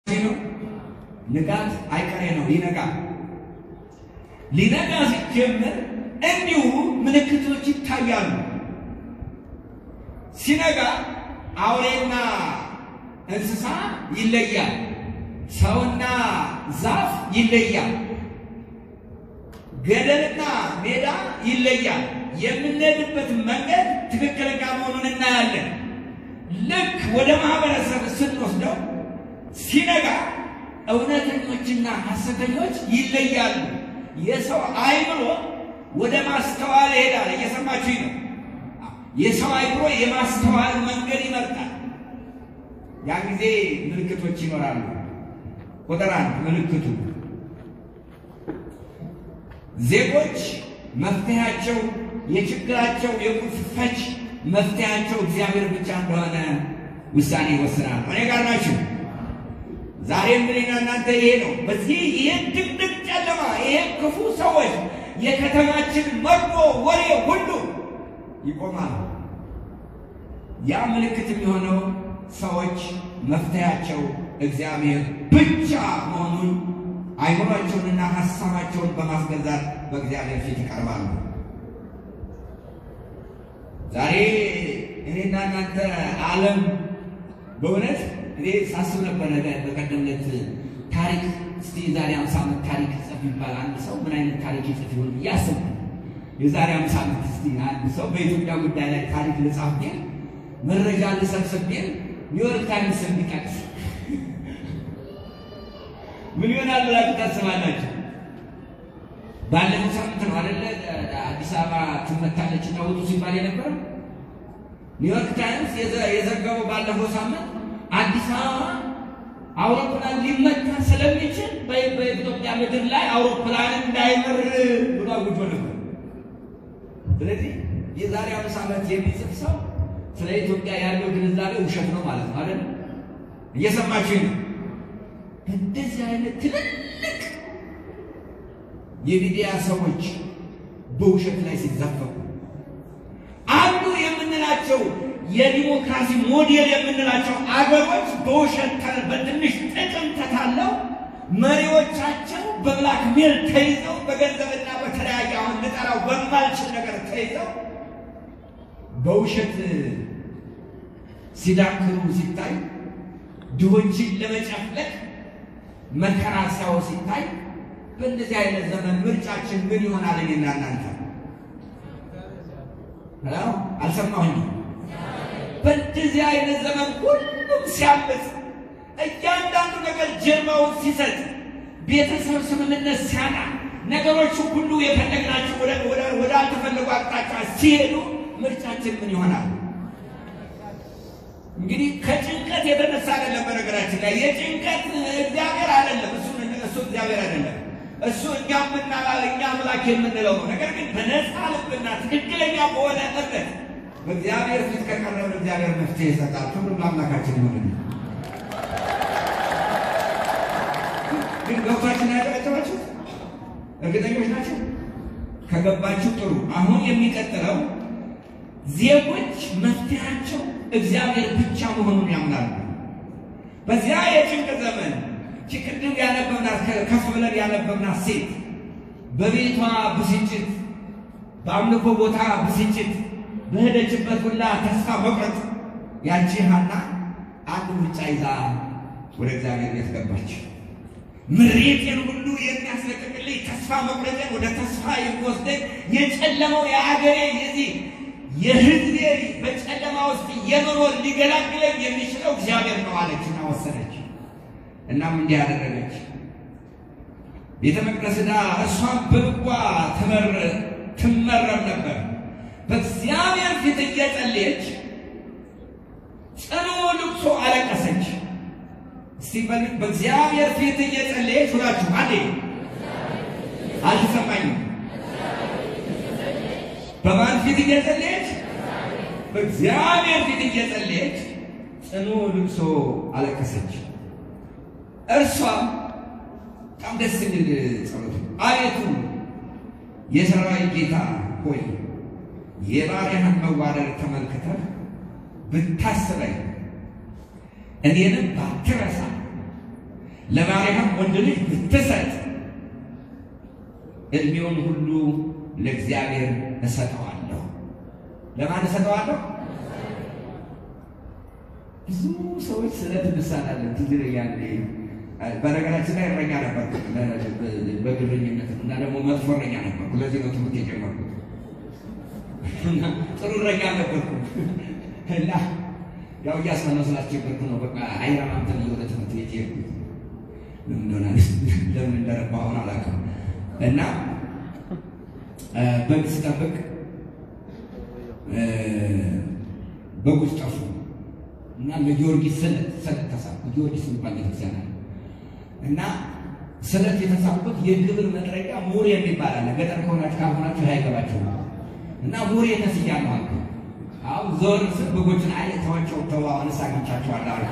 ነው። ንጋት አይቀሬ ነው። ሊነጋ ሊነጋ ሲጀምር እንዲሁ ምልክቶች ይታያሉ። ሲነጋ አውሬና እንስሳ ይለያል። ሰውና ዛፍ ይለያል። ገደልና ሜዳ ይለያል። የምንሄድበት መንገድ ትክክለኛ መሆኑን እናያለን። ልክ ወደ ማህበረሰብ ስንወስደው ሲነጋ እውነተኞችና ሐሰተኞች ይለያሉ። የሰው አይምሮ ወደ ማስተዋል ይሄዳል። እየሰማችሁ ነው። የሰው አይምሮ የማስተዋል መንገድ ይመርጣል። ያን ጊዜ ምልክቶች ይኖራሉ። ቁጥር አንድ ምልክቱ ዜጎች መፍትሄያቸው የችግራቸው የቁልፍ ፈች መፍትሄያቸው እግዚአብሔር ብቻ እንደሆነ ውሳኔ ይወስናል። እኔ ጋር ናችሁ። ዛሬም እኔና እናንተ ይሄ ነው። በዚህ ይሄን ድቅድቅ ጨለማ ይሄን ክፉ ሰዎች የከተማችን መርዶ ወሬ ሁሉ ይቆማል። ያ ምልክት የሚሆነው ሰዎች መፍትሄያቸው እግዚአብሔር ብቻ መሆኑን አይምሯቸውንና ሀሳባቸውን በማስገዛት በእግዚአብሔር ፊት ይቀርባሉ። ዛሬ እኔና እናንተ ዓለም በእውነት እኔ ሳስብ ነበረ በቀደም ዕለት ታሪክ እስቲ የዛሬ አምሳ ዓመት ታሪክ ጽፍ ይባል አንድ ሰው ምን አይነት ታሪክ ይጽፍ ይሆን እያሰብኩ የዛሬ አምሳ ዓመት እስቲ አንድ ሰው በኢትዮጵያ ጉዳይ ላይ ታሪክ ልጻፍ ቢል መረጃ ልሰብስብ ቢል ኒውዮርክ ታይምስ እንዲጠቅስ ምን ይሆናል ብላችሁ ታስባላችሁ? ባለፈው ሳምንት ነው አይደለ አዲስ አበባ ትመታለች እና ውጡ ሲባል የነበረው ኒውዮርክ ታይምስ የዘገበው ባለፈው ሳምንት አዲስ አበባ አውሮፕላን ሊመታ ስለሚችል በኢትዮጵያ ምድር ላይ አውሮፕላን እንዳይበር ብሎ አውጆ ነበር። ስለዚህ የዛሬ አምስት ዓመት የሚጽፍ ሰው ስለ ኢትዮጵያ ያለው ግንዛቤ ውሸት ነው ማለት ነው አይደል? እየሰማችሁኝ ነው? እንደዚህ አይነት ትልልቅ የሚዲያ ሰዎች በውሸት ላይ ሲዘፈቁ አንዱ የምንላቸው የዲሞክራሲ ሞዴል የምንላቸው አገሮች በውሸት በትንሽ ጥቅም ተታለው መሪዎቻቸው በብላክ ሜል ተይዘው በገንዘብና በተለያየ አሁን ልጠራው በማልችል ነገር ተይዘው በውሸት ሲዳክሩ ሲታይ ድሆችን ለመጨፍለቅ መከራ ሲያው ሲታይ በእንደዚህ አይነት ዘመን ምርጫችን ምን ይሆናል? እኔና እናንተ አልሰማሁኝ። በእንደዚህ አይነት ዘመን ሁሉም ሲያምፅ፣ እያንዳንዱ ነገር ጀርባውን ሲሰጥ፣ ቤተሰብ ስምምነት ሲያጣ፣ ነገሮቹ ሁሉ የፈለግናቸው ወደ አልተፈለጉ አቅጣጫ ሲሄዱ ምርጫችን ምን ይሆናል? እንግዲህ ከጭንቀት የተነሳ አይደለም። በነገራችን ላይ የጭንቀት እግዚአብሔር አይደለም፣ እሱ እሱ እግዚአብሔር አይደለም። እሱ እኛ ምና እኛ አምላክ የምንለው ነው። ነገር ግን በነፃ ልብና ትክክለኛ በሆነ እምነት በእግዚአብሔር ፊት ከቀረብን እግዚአብሔር መፍትሄ ይሰጣል። ሁሉም ለአምላካችን ይሆን። ግን ገብቷችን ያጨበጨባችሁ እርግጠኞች ናቸው? ከገባችሁ ጥሩ። አሁን የሚቀጥለው ዜጎች መፍትሄያቸው እግዚአብሔር ብቻ መሆኑን ያምናሉ። በዚያ የጭንቅ ዘመን ቅድም ያነበብናት ከፍ ብለን ያነበብናት ሴት በቤቷ ብስጭት፣ በአምልኮ ቦታ ብስጭት፣ በሄደችበት ሁላ ተስፋ መቁረጥ ያቺ ሐና አንድ ምርጫ ይዛ ወደ እግዚአብሔር ቤት ገባች። ምሬቴን ሁሉ የሚያስለቅቅልኝ ተስፋ መቁረጤን ወደ ተስፋ የሚወስደኝ የጨለመው የአገሬ የዚህ የሕዝቤ በጨለማ ውስጥ የመኖር ሊገላግለኝ የሚችለው እግዚአብሔር ነው አለችና ወሰነች። እናም እንዲህ ያደረገች ቤተ መቅደስ ዳ እሷን በልቧ ትመረም ነበር። በእግዚአብሔር ፊት እየጸለየች ጽኑ ልቅሶ አለቀሰች። እስቲ በእግዚአብሔር ፊት እየጸለየች ሁላችሁ አንዴ አልተሰማኝም። በማን ፊት እየጸለየች? በእግዚአብሔር ፊት እየጸለየች ጽኑ ልቅሶ አለቀሰች። እርሷ በጣም ደስ የሚል ጸሎት፣ አቤቱ የሰራዊት ጌታ ሆይ የባሪያህን መዋረድ ተመልክተህ ብታስበኝ እኔንም ባትረሳ ለባሪያህም ወንድ ልጅ ብትሰጥ እድሜውን ሁሉ ለእግዚአብሔር እሰጠዋለሁ። ለማን እሰጠዋለሁ? ብዙ ሰዎች ስለት እንሳላለን። ትዝ ይለኛል። በነገራችን ላይ እረኛ ነበርኩ በግብረኝነት እና ደግሞ መጥፎ እረኛ ነበርኩ። ለዚህ ነው ትምህርት የጀመርኩት። ጥሩ እረኛ ነበርኩ እና ያው እያስመነው ስላስቸገርኩ ነው። በቃ አይራማም ተብዬ ወደ ትምህርት ቤት የሄድኩት ለምን እንደሆነ ለምን እንደረባ አሁን አላውቅም። እና በግ ስጠብቅ በጎች ጠፉ እና ለጊዮርጊስ ስለት ስለት ተሳብኩ። ጊዮርጊስ የሚባል ቤተክርስቲያን አለ እና ስለት የተሳብኩት የግብር መጥረቂያ ሙሬ የሚባል አለ። ገጠር ከሆናችሁ ካልሆናችሁ አይገባችሁ እና ሙሬ ተስያለሁ አልኩ። አሁን ዞር ስል በጎችን አይ ተዋቸው ተው አሁን አግኝቻቸዋለሁ አልኩ።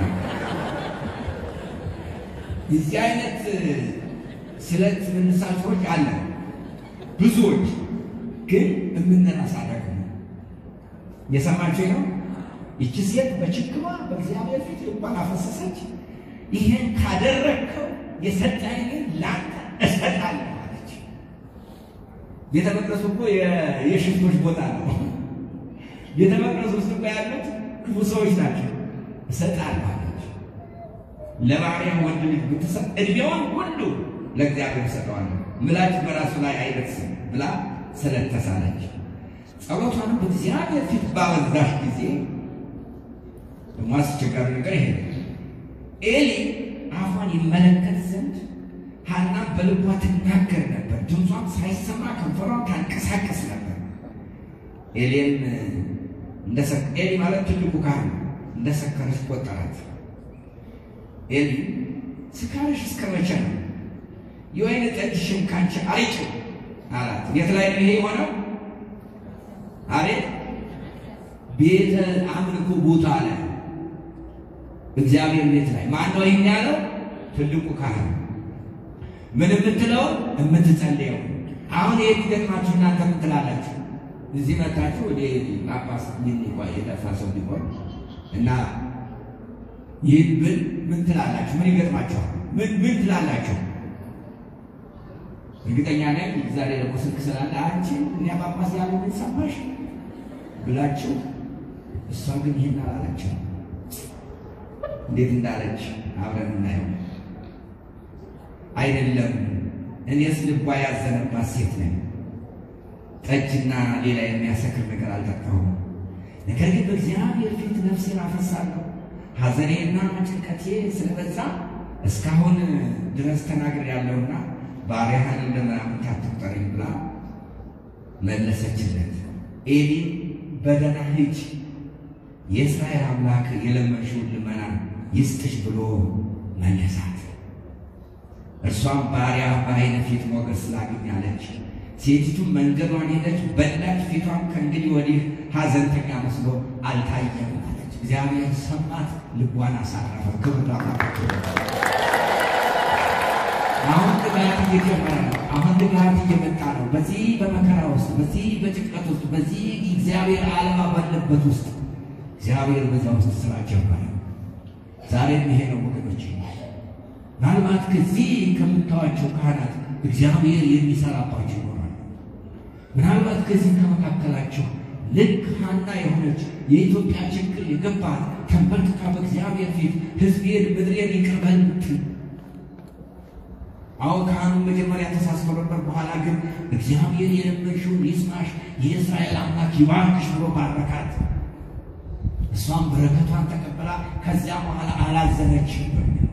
የዚህ አይነት ስለት ምንሳቸዎች አለ ብዙዎች ግን የምንረሳ ደግሞ የሰማችሁ ነው። ይቺ ሴት በችግሯ በእግዚአብሔር ፊት ልቧን አፈሰሰች። ይህን ካደረግከው የሰጠኝን ለአንተ እሰጣለሁ አለች። ቤተ መቅደሱ እኮ የሽፍቶች ቦታ ነው። ቤተ መቅደሱ ውስጥ እኮ ያሉት ክፉ ሰዎች ናቸው። እሰጣለሁ አለች። ለባሪያ ወንድ ልጅ ብትሰጥ እድሜዋን ሁሉ ለእግዚአብሔር እሰጠዋለሁ፣ ምላጭ በራሱ ላይ አይደርስም ብላ ስለተሳለች ጸሎቷንም በእግዚአብሔር ፊት ባበዛሽ ጊዜ ደግሞ አስቸጋሪ ነገር ይሄ ኤሊ አፏን ይመለከት ዘንድ ሐና በልቧ ትናገር ነበር። ድምጿን ሳይሰማ ከንፈሯን ታንቀሳቀስ ነበር። ኤሊን ኤሊ ማለት ትልቁ ካህን እንደ ሰከረች ቆጠራት። ኤሊ ስካርሽ እስከ መቼ ነው? የወይን ጠጅሽን ካንቺ አርቂው አላት። የት ላይ ነው ይሄ የሆነው? አቤት ቤተ አምልኮ ቦታ ላይ እግዚአብሔር ቤት ላይ ማን ነው ይህን ያለው? ትልቁ ካህን ምን የምትለው የምትጸልየው። አሁን ይህ ቢገጥማችሁ እናንተ ምን ትላላችሁ? እዚህ መታችሁ ወደ ጳጳስ ሚኒቋ የጠፋ ሰው ቢሆን እና ይህን ብል ምን ትላላችሁ? ምን ይገጥማችኋል? ምን ምን ትላላችሁ? እርግጠኛ ነኝ ዛሬ ደግሞ ስልክ ስላለ አንቺ እኛ ጳጳስ ያለ ምን ሰማሽ ብላችሁ፣ እሷ ግን ይህን አላለችም። እንዴት እንዳለች አብረን እናየው። አይደለም እኔስ ልቧ ያዘነባት ሴት ነኝ፣ ጠጅና ሌላ የሚያሰክር ነገር አልጠጣሁም። ነገር ግን በእግዚአብሔር ፊት ነፍሴን አፈሳለሁ፣ ሐዘኔና ጭንቀቴ ስለበዛ እስካሁን ድረስ ተናግሬያለሁና ባሪያህን እንደ ምናምን አትቁጠረኝ ብላ መለሰችለት። ኤሊ በደህና ሂጂ፣ የእስራኤል አምላክ የለመንሽውን ልመና ይስጥሽ ብሎ መለሳት። እርሷም ባሪያ በዓይነ ፊት ሞገስ ስላገኛለች ሴቲቱም መንገዷን ሄደች፣ በላች። ፊቷም ከእንግዲህ ወዲህ ሐዘንተኛ መስሎ አልታየም አለች። እግዚአብሔር ሰማት፣ ልቧን አሳረፈ። ክብር ላምላካቸው። አሁን ንጋት እየጀመረ ነው። አሁን ንጋት እየመጣ ነው። በዚህ በመከራ ውስጥ፣ በዚህ በጭንቀት ውስጥ፣ በዚህ እግዚአብሔር ዓለማ ባለበት ውስጥ እግዚአብሔር በዛ ውስጥ ስራ ጀመረ። ዛሬም ይሄ ነው ወገኖች። ምናልባት ከዚህ ከምታዋቸው ካህናት እግዚአብሔር የሚሰራባቸው ይኖራል። ምናልባት ከዚህ ከመካከላቸው ልክ ሐና የሆነች የኢትዮጵያ ችግር የገባት ተንበርክካ በእግዚአብሔር ፊት ሕዝቤን ምድሬን ይቅር በል ምትል አዎ ካህኑ መጀመሪያ ተሳስቶ ነበር። በኋላ ግን እግዚአብሔር የለመንሽውን ይስማሽ፣ የእስራኤል አምላክ ይባርክሽ ብሎ ባረካት። እሷም በረከቷን ተቀበላ ከዚያ በኋላ አላዘነችም።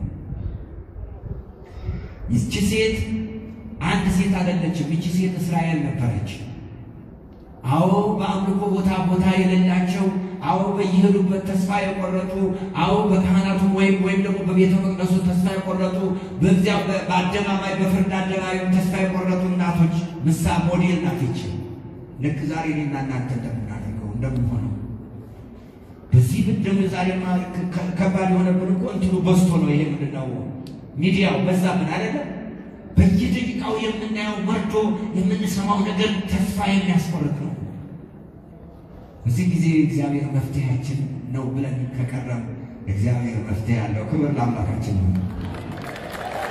ይቺ ሴት አንድ ሴት አይደለችም። ይቺ ሴት እስራኤል ነበረች። አዎ በአምልኮ ቦታ ቦታ የሌላቸው፣ አዎ በየሄዱበት ተስፋ የቆረጡ፣ አዎ በካህናቱ ወይም ወይም ደግሞ በቤተ መቅደሱ ተስፋ የቆረጡ፣ በዚያ በአደባባይ በፍርድ አደባባይ ተስፋ የቆረጡ እናቶች ምሳ ሞዴል ናት ይቺ። ልክ ዛሬ እኔና እናንተ እንደምናደርገው እንደምንሆነው በዚህ ብን ደግሞ ዛሬማ ከባድ የሆነብን እኮ እንትኑ በዝቶ ነው። ይሄ ምንድን ነው ሚዲያው በዛ ምን አይደለም። በየደቂቃው የምናየው መርዶ የምንሰማው ነገር ተስፋ የሚያስቆርጥ ነው። በዚህ ጊዜ እግዚአብሔር መፍትሄያችን ነው ብለን ከቀረም እግዚአብሔር መፍትሄ ያለው ክብር ለአምላካችን ነው።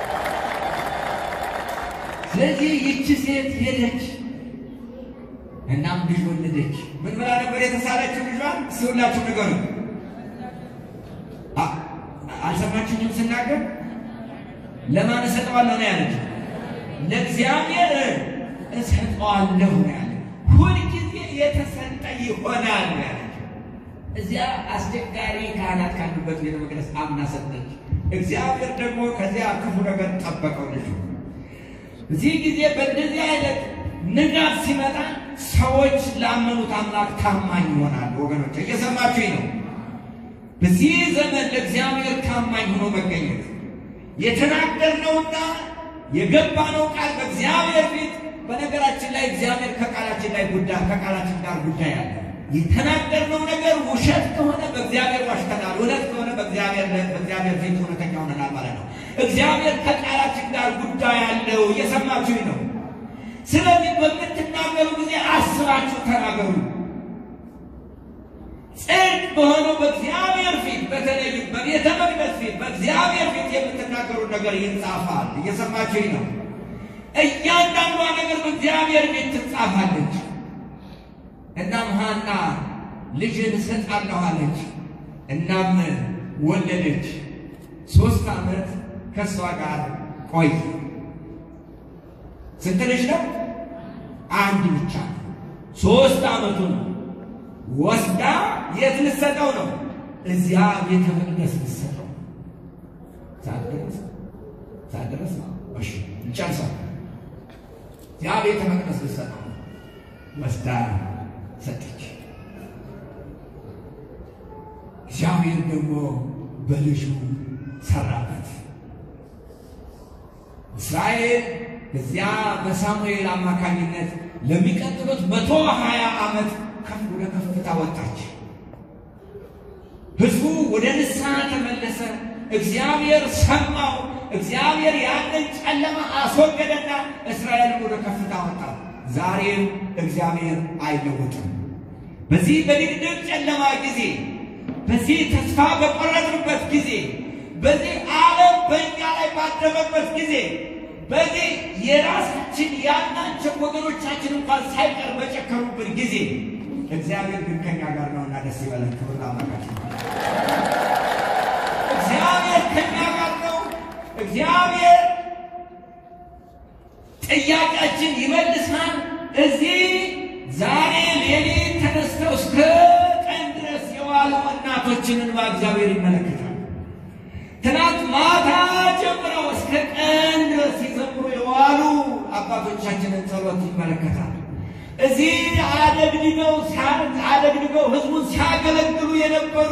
ስለዚህ ይቺ ሴት ሄደች፣ እናም ልጅ ወለደች። ምን ብላ ነበር የተሳለችው ልጇን? እስኪ ሁላችሁ ንገሩ። አልሰማችሁኝም ስናገር? ለማን እሰጠዋለሁ ነው ያለች? ለእግዚአብሔር እሰጠዋለሁ ነው ያለ። ሁልጊዜ የተሰጠ ይሆናል ነው ያለች። እዚያ አስቸጋሪ ካህናት ካሉበት ቤተ መቅደስ አምና ሰጠች። እግዚአብሔር ደግሞ ከዚያ ክፉ ነገር ጠበቀው ልጁ። እዚህ ጊዜ በእንደዚህ አይነት ንጋት ሲመጣ ሰዎች ላመኑት አምላክ ታማኝ ይሆናሉ። ወገኖች እየሰማችሁኝ ነው? በዚህ ዘመን ለእግዚአብሔር ታማኝ ሆኖ መገኘት የተናገርነውና የገባነው ቃል በእግዚአብሔር ፊት በነገራችን ላይ እግዚአብሔር ከቃላችን ላይ ጉዳይ ከቃላችን ጋር ጉዳይ አለ። የተናገርነው ነገር ውሸት ከሆነ በእግዚአብሔር ዋሽተናል፣ እውነት ከሆነ በእግዚአብሔር በእግዚአብሔር ፊት እውነተኛ ሆነናል ማለት ነው። እግዚአብሔር ከቃላችን ጋር ጉዳይ አለው። እየሰማችሁኝ ነው? ስለዚህ በምትናገሩ ጊዜ አስባችሁ ተናገሩ። ጽድቅ በሆነው በእግዚአብሔር ፊት በተለይ በቤተ መቅደስ ፊት በእግዚአብሔር ፊት የምትናገሩት ነገር ይጻፋል። እየሰማችሁኝ ነው? እያንዳንዷ ነገር በእግዚአብሔር ቤት ትጻፋለች። እናም ሐና ልጅን እሰጣለሁ አለች። እናም ወለደች። ሶስት ዓመት ከእሷ ጋር ቆይ። ስንት ልጅ ነው? አንድ ብቻ። ሶስት ዓመቱ ነው። ወስዳ የት ልትሰጠው ነው? እዚያ ቤተ መቅደስ ልትሰጠው ሳትደርስ ሳትደርስ ነው። እሺ ይጨርሳል። ያ ቤተ መቅደስ ልትሰጠው ነው። ወስዳ ሰጠች። እግዚአብሔር ደግሞ በልጁ ሰራበት። እስራኤል እዚያ በሳሙኤል አማካኝነት ለሚቀጥሉት መቶ ሀያ ዓመት ከፍ ወደ ከፍታ ወጣች። ሕዝቡ ወደ ንስሐ ተመለሰ። እግዚአብሔር ሰማው። እግዚአብሔር ያንን ጨለማ አስወገደና እስራኤልን ወደ ከፍታ ወጣ። ዛሬም እግዚአብሔር አይለወጥም። በዚህ በድቅድቅ ጨለማ ጊዜ፣ በዚህ ተስፋ በቆረጥንበት ጊዜ፣ በዚህ ዓለም በእኛ ላይ ባደመበት ጊዜ፣ በዚህ የራሳችን ያልናቸው ወገኖቻችን እንኳን ሳይቀር በጨከሩበት ጊዜ እግዚአብሔር ግን ከኛ ጋር ነውና ደስ ይበለን። ክብር ለአምላካችን። እግዚአብሔር ከኛ ጋር ነው። እግዚአብሔር ጥያቄያችን ይመልሳል። እዚህ ዛሬ ሌሊት ተነስተው እስከ ቀን ድረስ የዋሉ እናቶችን እንባ እግዚአብሔር ይመለከታል። ትናንት ማታ ጀምረው እስከ ቀን ድረስ ሲዘምሩ የዋሉ አባቶቻችንን ጸሎት ይመለከታል። እዚህ አደግድገው አደግድገው ህዝቡን ሲያገለግሉ የነበሩ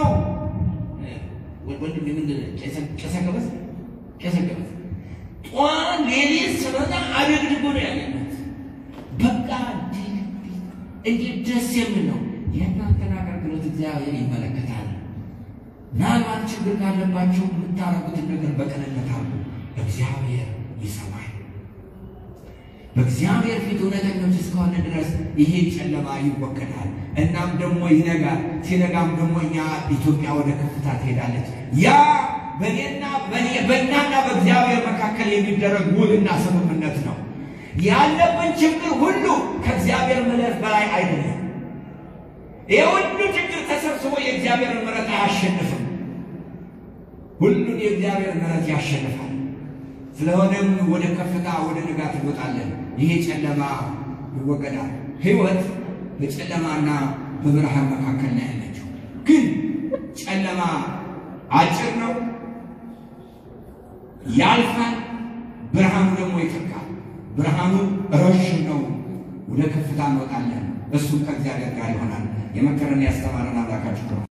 ወንድም ምንድን ቄሰ ገበዝ ቄሰ ገበዝ ጧን ሌሊት ስለሆነ አደግድጎ ነው ያለነት። በቃ እንዴት ደስ የሚል ነው። የእናንተን አገልግሎት እግዚአብሔር ይመለከታል። ምናልባት ችግር ካለባቸው የምታረጉትን ነገር በቅንነት አሉ፣ እግዚአብሔር ይሰማል። በእግዚአብሔር ፊት እውነተኞች እስከሆነ ድረስ ይሄ ጨለማ ይወገዳል። እናም ደግሞ ይነጋል። ሲነጋም ደግሞ እኛ ኢትዮጵያ ወደ ከፍታ ትሄዳለች። ያ በእኔና በእናና በእግዚአብሔር መካከል የሚደረግ ውልና ስምምነት ነው። ያለብን ችግር ሁሉ ከእግዚአብሔር ምሕረት በላይ አይደለም። ይህ ሁሉ ችግር ተሰብስቦ የእግዚአብሔር ምሕረት አያሸንፍም። ሁሉን የእግዚአብሔር ምሕረት ያሸንፋል። ስለሆነም ወደ ከፍታ ወደ ንጋት እንወጣለን። ይሄ ጨለማ ይወገዳል። ሕይወት በጨለማና በብርሃን መካከል ነው ያለችው። ግን ጨለማ አጭር ነው፣ ያልፋል። ብርሃኑ ደግሞ ይጠቃል። ብርሃኑ ረዥም ነው። ወደ ከፍታ እንወጣለን። እሱም ከእግዚአብሔር ጋር ይሆናል። የመከረን ያስተማረን አምላካችሁ